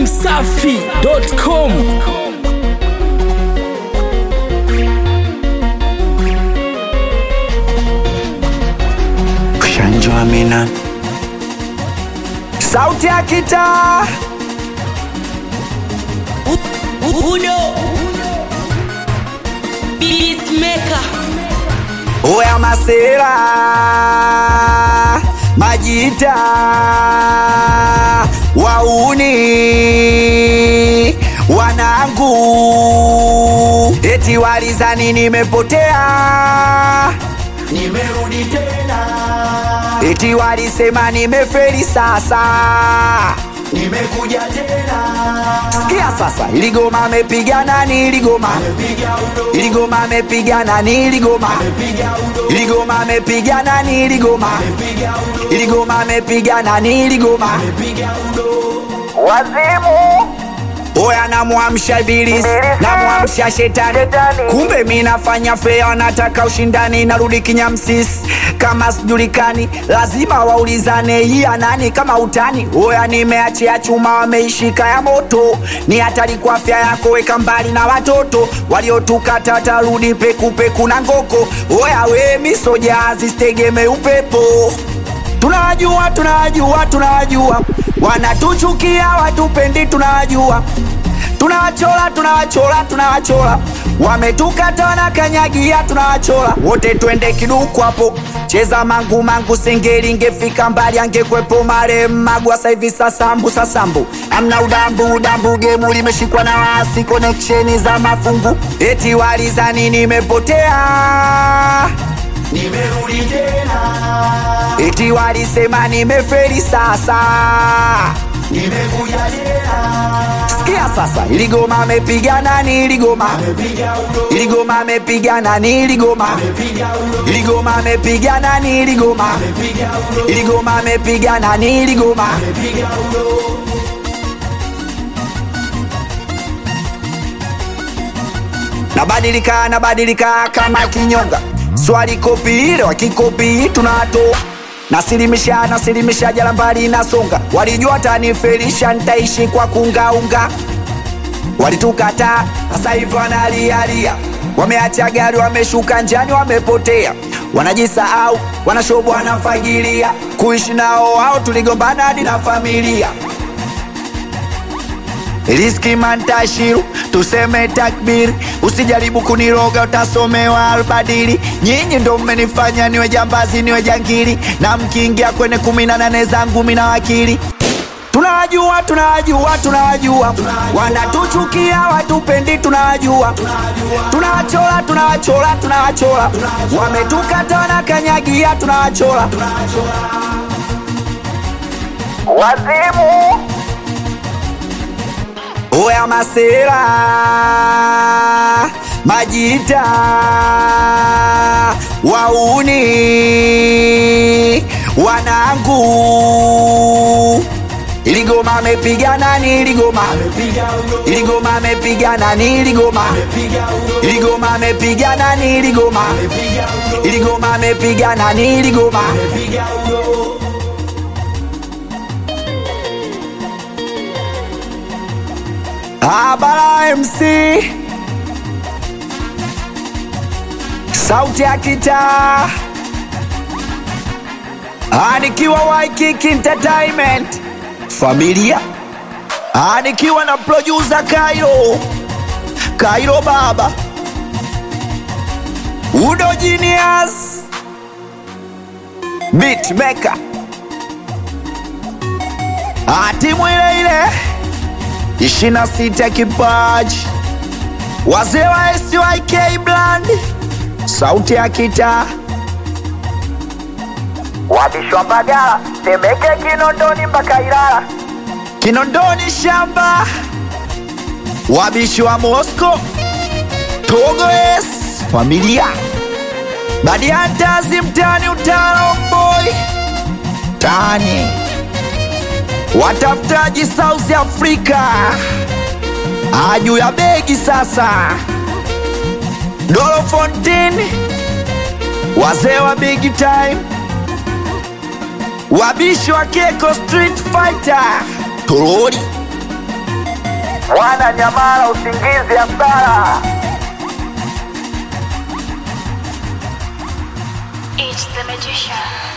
dachimsafi.com Kushanjwa mina sauti ya kitaa Udo Beatmaker oya masera majita wauni wanangu eti walizani nimepotea nimerudi tena eti walisema nimeferi sasa nimekuja tena sikia sasa iligoma amepiga nani iligoma iligoma amepiga nani iligoma iligoma amepiga nani iligoma iligoma amepiga nani iligoma wazimu oya namwamsha ibilisi namwamsha shetani kumbe mi nafanya fea nataka ushindani narudi kinyamsisi kama sijulikani lazima waulizane iya nani kama utani oya nimeachia chuma wameishika ya moto ni hatari kwa afya yako weka mbali na watoto waliotukata tarudi pekupeku na ngoko oya we misoja zistegeme upepo tunawajua tunawajua tunawajua wanatuchukia watupendi tunawajua tunawachola tunawachola tunawachola wametukata wanakanyagia tunawachola wote twende kiduku hapo cheza mangu mangu singeli ngefika mbali angekwepo marehemu magwa saivi sasambu sasambu amna udambu udambu gemu limeshikwa na wasi koneksheni za mafungu eti walizani nimepotea nimerudi tena eti walisema nimeferi sasa nimekuja tena sikia sasa iligoma amepiga nani iligoma iligoma amepiga nani iligoma iligoma amepiga nani iligoma iligoma amepiga nani iligoma nabadilika nabadilika kama kinyonga swali kopi ile wakikopi tunatoa nasilimisha nasilimisha jala mbali nasonga walijua tanifelisha nitaishi kwa kungaunga walitukata sasa hivi wanalialia wameacha gari wameshuka njani wamepotea wanajisahau wanashobo wanafagilia kuishi nao wao tuligombana hadi na familia riski mantashiru tuseme takbiri usijaribu kuniroga utasomewa albadili nyinyi ndo mmenifanya niwe jambazi niwe jangili na mkiingia kwenye kumi na nane zangu mina wakili tunawajua tunawajua tunawajua wanatuchukia watupendi tunawajua tunawachola tunawachola tunawachola wametukata wanakanyagia tunawachola wazimu oya masera majita wauni wanangu iligoma amepiga nani iligoma iligoma amepiga nani iligoma iligoma amepiga nani iligoma iligoma amepiga nani iligoma Abara MC sauti ya kitaa anikiwa Waikiki Entertainment familia anikiwa na producer Kairo Kairo baba Udo Genius Beatmaker timu ile ile ishirini na sita kipaji wazee wa SYK Brand sauti ya kitaa wabishwa Mbagala Temeke Kinondoni mpaka Ilala Kinondoni shamba wabishi wa Mosco Togo es familia Badiantazi mtani utalo boy tani watafutaji South Africa aju ya begi sasa Dolo Fontaine wazee wa big time wabishi wa Keko Street Fighter Torori Mwana nyamala usingizi hasara. It's the magician.